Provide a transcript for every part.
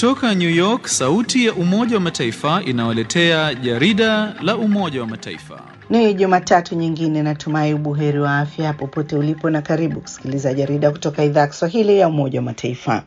Kutoka New York, sauti ya Umoja wa Mataifa inawaletea jarida la Umoja wa Mataifa. Ni Jumatatu nyingine, natumai ubuheri wa afya popote ulipo, na karibu kusikiliza jarida kutoka idhaa ya Kiswahili ya Umoja wa Mataifa.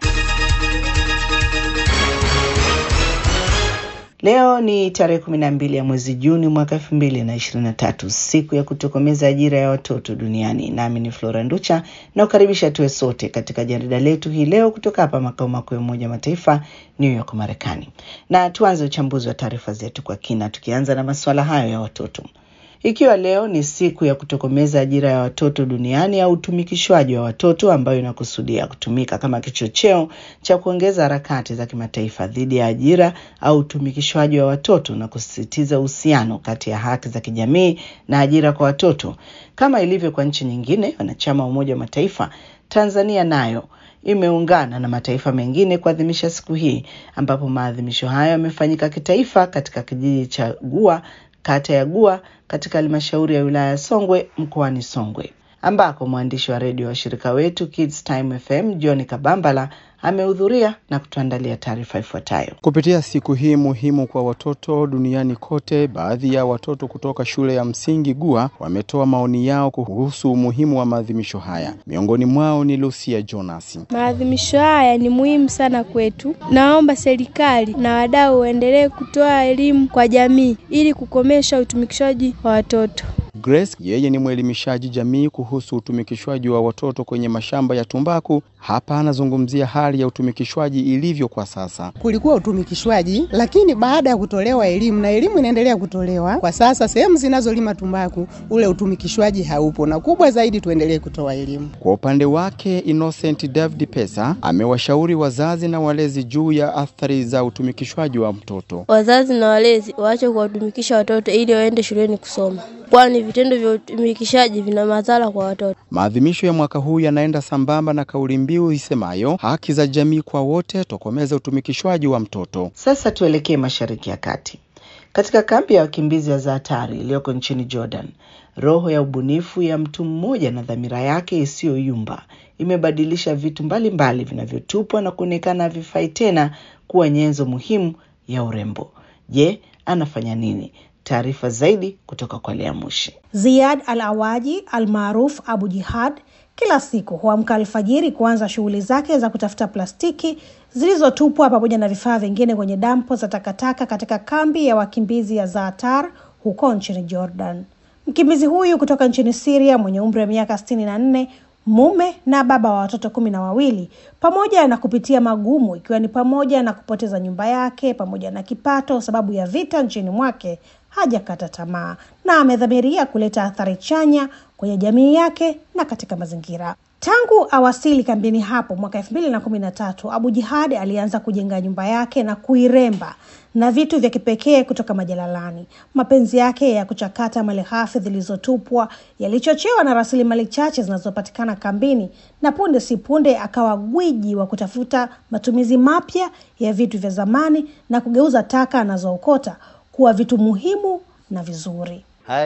Leo ni tarehe kumi na mbili ya mwezi Juni mwaka elfu mbili na ishirini na tatu, siku ya kutokomeza ajira ya watoto duniani. Nami ni Flora Nducha na kukaribisha tuwe sote katika jarida letu hii leo kutoka hapa makao makuu ya Umoja wa Mataifa, New York, Marekani. Na tuanze uchambuzi wa taarifa zetu kwa kina, tukianza na masuala hayo ya watoto. Ikiwa leo ni siku ya kutokomeza ajira ya watoto duniani au utumikishwaji wa watoto ambayo inakusudia kutumika kama kichocheo cha kuongeza harakati za kimataifa dhidi ya ajira au utumikishwaji wa watoto na kusisitiza uhusiano kati ya haki za kijamii na ajira kwa watoto, kama ilivyo kwa nchi nyingine wanachama wa Umoja wa Mataifa, Tanzania nayo imeungana na mataifa mengine kuadhimisha siku hii, ambapo maadhimisho hayo yamefanyika kitaifa katika kijiji cha Gua kata ya Gua katika halmashauri ya wilaya ya Songwe mkoani Songwe, ambako mwandishi wa redio wa shirika wetu Kids Time FM John Kabambala amehudhuria na kutuandalia taarifa ifuatayo. Kupitia siku hii muhimu kwa watoto duniani kote, baadhi ya watoto kutoka shule ya msingi Gua wametoa maoni yao kuhusu umuhimu wa maadhimisho haya. Miongoni mwao ni Lucia Jonas. Maadhimisho haya ni muhimu sana kwetu. Naomba serikali na wadau waendelee kutoa elimu kwa jamii ili kukomesha utumikishaji wa watoto. Grace yeye ni mwelimishaji jamii kuhusu utumikishwaji wa watoto kwenye mashamba ya tumbaku. Hapa anazungumzia hali ya utumikishwaji ilivyo kwa sasa. Kulikuwa utumikishwaji, lakini baada ya kutolewa elimu na elimu inaendelea kutolewa kwa sasa, sehemu zinazolima tumbaku ule utumikishwaji haupo, na kubwa zaidi tuendelee kutoa elimu. Kwa upande wake, Innocent David Pesa amewashauri wazazi na walezi juu ya athari za utumikishwaji wa mtoto. Wazazi na walezi waache kuwatumikisha watoto ili waende shuleni kusoma, kwani vitendo vya utumikishaji vina madhara kwa watoto. Maadhimisho ya mwaka huu yanaenda sambamba na kauli mbiu isemayo haki za jamii kwa wote, tokomeza utumikishwaji wa mtoto. Sasa tuelekee Mashariki ya Kati. Katika kambi ya wakimbizi ya Zaatari iliyoko nchini Jordan, roho ya ubunifu ya mtu mmoja na dhamira yake isiyoyumba imebadilisha vitu mbalimbali vinavyotupwa na kuonekana havifai tena kuwa nyenzo muhimu ya urembo. Je, anafanya nini? Taarifa zaidi kutoka kwa Lea Mushi. Ziad Al Awaji almaruf Abu Jihad kila siku huamka alfajiri kuanza shughuli zake za kutafuta plastiki zilizotupwa pamoja na vifaa vingine kwenye dampo za takataka katika kambi ya wakimbizi ya Zaatar huko nchini Jordan. Mkimbizi huyu kutoka nchini Siria mwenye umri wa miaka sitini na nne mume na baba wa watoto kumi na wawili pamoja na kupitia magumu ikiwa ni pamoja na kupoteza nyumba yake pamoja na kipato sababu ya vita nchini mwake, hajakata tamaa na amedhamiria kuleta athari chanya kwenye jamii yake na katika mazingira. Tangu awasili kambini hapo mwaka elfu mbili na kumi na tatu Abu Jihad alianza kujenga nyumba yake na kuiremba na vitu vya kipekee kutoka majalalani. Mapenzi yake ya kuchakata malighafi zilizotupwa yalichochewa na rasilimali chache zinazopatikana kambini, na punde si punde akawa gwiji wa kutafuta matumizi mapya ya vitu vya zamani na kugeuza taka anazookota kuwa vitu muhimu na vizuri.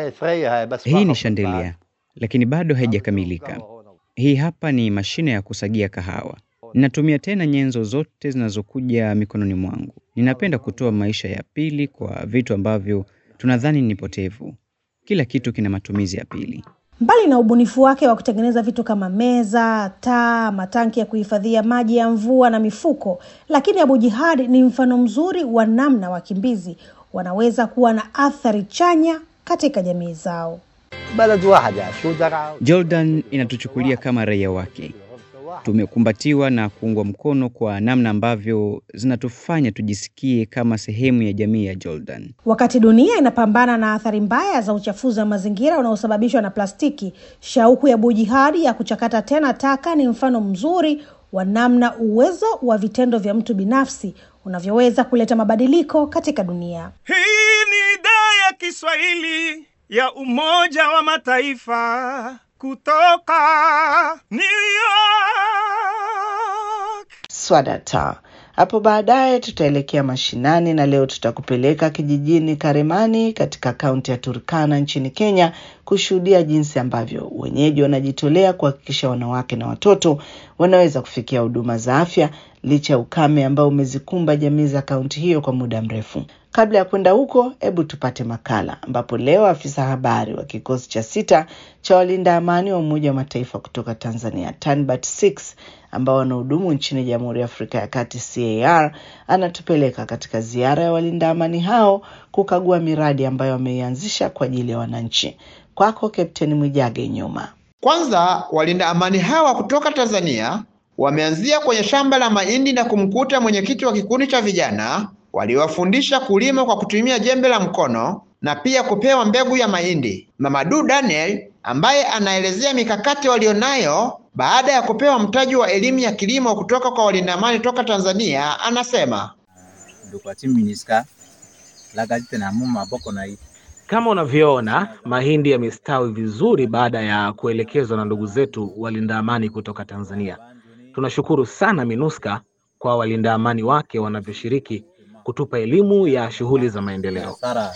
Hii ni shandelia, lakini bado haijakamilika. Hii hapa ni mashine ya kusagia kahawa. Ninatumia tena nyenzo zote zinazokuja mikononi mwangu. Ninapenda kutoa maisha ya pili kwa vitu ambavyo tunadhani ni potevu. Kila kitu kina matumizi ya pili. Mbali na ubunifu wake wa kutengeneza vitu kama meza, taa, matanki ya kuhifadhia maji ya mvua na mifuko, lakini Abu Jihad ni mfano mzuri wa namna wakimbizi wanaweza kuwa na athari chanya katika jamii zao. Jordan inatuchukulia kama raia wake. Tumekumbatiwa na kuungwa mkono kwa namna ambavyo zinatufanya tujisikie kama sehemu ya jamii ya Jordan. Wakati dunia inapambana na athari mbaya za uchafuzi wa mazingira unaosababishwa na plastiki, shauku ya Abu Jihad ya kuchakata tena taka ni mfano mzuri wa namna uwezo wa vitendo vya mtu binafsi unavyoweza kuleta mabadiliko katika dunia. Hii ni idhaa ya Kiswahili ya Umoja wa Mataifa kutoka New York. Swadata. Hapo baadaye tutaelekea mashinani na leo tutakupeleka kijijini Karemani katika kaunti ya Turkana nchini Kenya kushuhudia jinsi ambavyo wenyeji wanajitolea kuhakikisha wanawake na watoto wanaweza kufikia huduma za afya licha ya ukame ambao umezikumba jamii za kaunti hiyo kwa muda mrefu. Kabla ya kwenda huko, hebu tupate makala ambapo leo afisa habari wa kikosi cha sita cha walinda amani wa Umoja wa Mataifa kutoka Tanzania TANBAT 6 ambao wanahudumu nchini Jamhuri ya Afrika ya Kati CAR anatupeleka katika ziara ya walinda amani hao kukagua miradi ambayo wameianzisha kwa ajili ya wananchi. Kwako Kapteni Mwijage Nyuma. Kwanza, walinda amani hawa kutoka Tanzania wameanzia kwenye shamba la mahindi na kumkuta mwenyekiti wa kikundi cha vijana waliwafundisha kulima kwa kutumia jembe la mkono na pia kupewa mbegu ya mahindi. Mamadu Daniel ambaye anaelezea mikakati walionayo baada ya kupewa mtaji wa elimu ya kilimo kutoka kwa walinda amani toka Tanzania anasema kama unavyoona mahindi yamestawi vizuri baada ya kuelekezwa na ndugu zetu walinda amani kutoka Tanzania. Tunashukuru sana MINUSCA kwa walinda amani wake wanavyoshiriki kutupa elimu ya shughuli za maendeleo.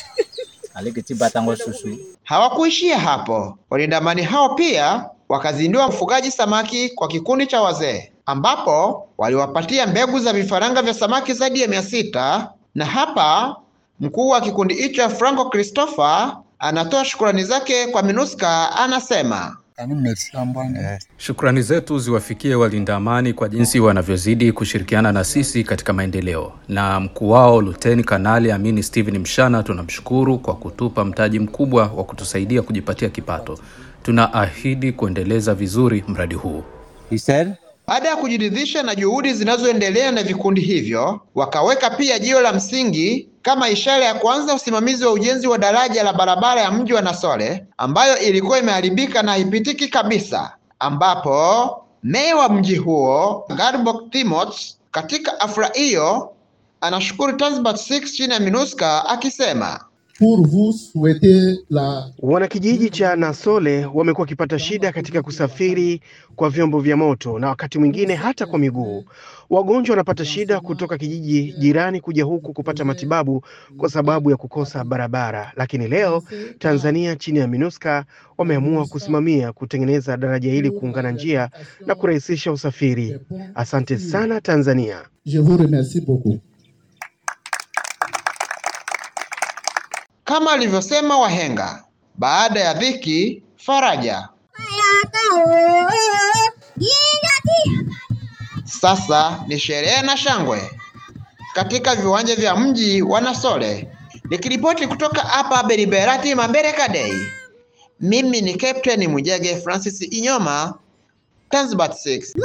Hawakuishia hapo, walinda amani hao pia wakazindua ufugaji samaki kwa kikundi cha wazee, ambapo waliwapatia mbegu za vifaranga vya samaki zaidi ya mia sita na hapa mkuu wa kikundi hicho Franco Christopher anatoa shukrani zake kwa MINUSCA, anasema Shukrani zetu ziwafikie walinda amani kwa jinsi wanavyozidi kushirikiana na sisi katika maendeleo, na mkuu wao Luteni Kanali Amini Steven Mshana tunamshukuru kwa kutupa mtaji mkubwa wa kutusaidia kujipatia kipato. Tunaahidi kuendeleza vizuri mradi huu. Baada ya kujiridhisha na juhudi zinazoendelea na vikundi hivyo, wakaweka pia jiwe la msingi kama ishara ya kuanza usimamizi wa ujenzi wa daraja la barabara ya mji wa Nasole ambayo ilikuwa imeharibika na haipitiki kabisa, ambapo meya wa mji huo Garbok Timoth katika afra hiyo anashukuru Tanzbat 6 chini ya MINUSCA akisema Wanakijiji cha Nasole wamekuwa wakipata shida katika kusafiri kwa vyombo vya moto na wakati mwingine hata kwa miguu. Wagonjwa wanapata shida kutoka kijiji jirani kuja huku kupata matibabu kwa sababu ya kukosa barabara, lakini leo Tanzania chini ya MINUSCA wameamua kusimamia kutengeneza daraja hili kuungana njia na kurahisisha usafiri. Asante sana Tanzania. Je vous remercie beaucoup. Kama alivyosema wahenga, baada ya dhiki faraja. Sasa ni sherehe na shangwe katika viwanja vya mji wa Nasole. Nikiripoti kutoka hapa Beriberati Mambereka Day, mimi ni Captain Mwijage Francis Inyoma, Tanzbat 6.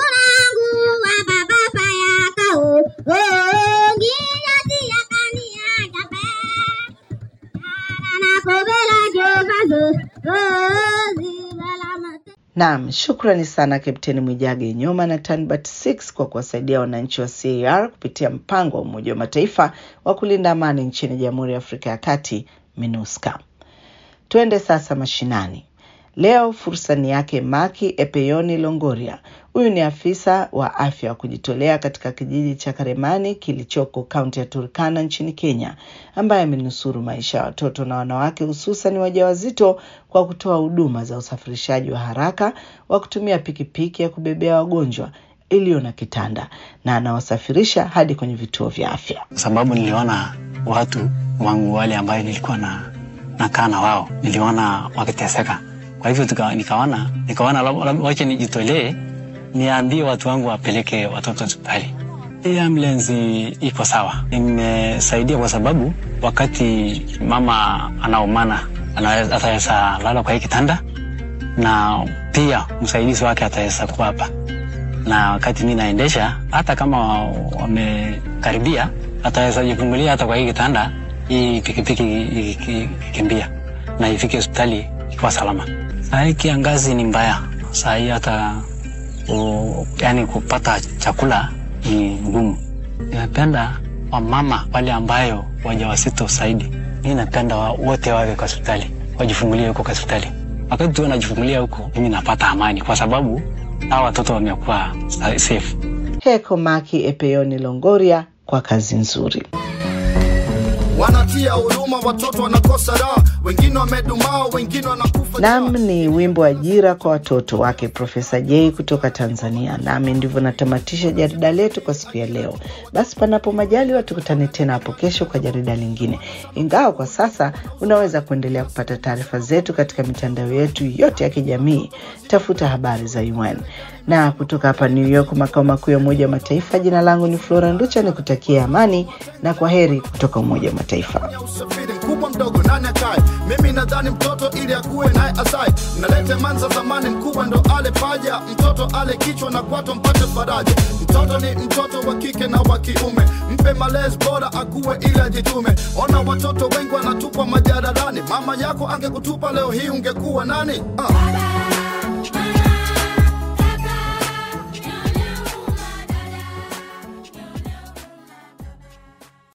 Naam, shukrani sana Kapteni Mwijage Nyoma na Tanbat 6 kwa kuwasaidia wananchi wa CAR kupitia mpango wa Umoja wa Mataifa wa kulinda amani nchini Jamhuri ya Afrika ya Kati, MINUSCA. Tuende sasa mashinani. Leo fursa ni yake Maki Epeyoni Longoria. Huyu ni afisa wa afya wa kujitolea katika kijiji cha Karemani kilichoko kaunti ya Turkana nchini Kenya, ambaye amenusuru maisha ya watoto na wanawake hususan wajawazito kwa kutoa huduma za usafirishaji wa haraka wa kutumia pikipiki ya kubebea wagonjwa iliyo na kitanda na anawasafirisha hadi kwenye vituo vya afya. Kwa sababu niliona watu wangu wale ambayo nilikuwa na nakaa na wao, niliona wakiteseka kwa hivyo tuka, nikaona nikaona wache nijitolee niambie watu wangu wapeleke watoto hospitali. Hii ambulance iko sawa, imesaidia kwa sababu wakati mama anaumana ataweza lala kwa hii kitanda, na pia msaidizi wake ataweza kuwa hapa, na wakati mi naendesha, hata kama wamekaribia, ataweza jifungulia hata kwa hii kitanda, hii pikipiki ikikimbia na ifike hospitali ikiwa salama. Saa hii kiangazi ni mbaya, saa hii hata u, yani kupata chakula ni ngumu. Ninapenda wamama wale ambayo wajawazito zaidi, mi napenda wote wawe kwa hospitali, wajifungulie huko kwa hospitali. Wakati tu wanajifungulia huko, mimi napata amani, kwa sababu hawa watoto wamekuwa safe. Heko Maki Epeyoni Longoria kwa kazi nzuri. wanatia huruma, watoto wanakosa raha, wengine wamedumaa, wengine wanakufa. Nam ni wimbo ajira kwa watoto wake Profesa J kutoka Tanzania. Nami ndivyo natamatisha jarida letu kwa siku ya leo. Basi panapo majaliwa, tukutane tena hapo kesho kwa jarida lingine, ingawa kwa sasa unaweza kuendelea kupata taarifa zetu katika mitandao yetu yote ya kijamii. Tafuta habari za UN na kutoka hapa New York, makao makuu ya Umoja wa Mataifa. Jina langu ni Flora Nducha, ni kutakia amani na kwa heri kutoka Umoja wa Mataifa. usafiri mkubwa mdogo nani akae mimi nadhani mtoto ili akuwe naye asai nalete manza zamani mkubwa ndo ale paja mtoto ale kichwa na kwato mpate faraja mtoto ni mtoto wa kike na wa kiume mpe malezi bora akuwe ili ajitume ona watoto wengi wanatupwa majalalani mama yako angekutupa leo hii ungekuwa nani uh.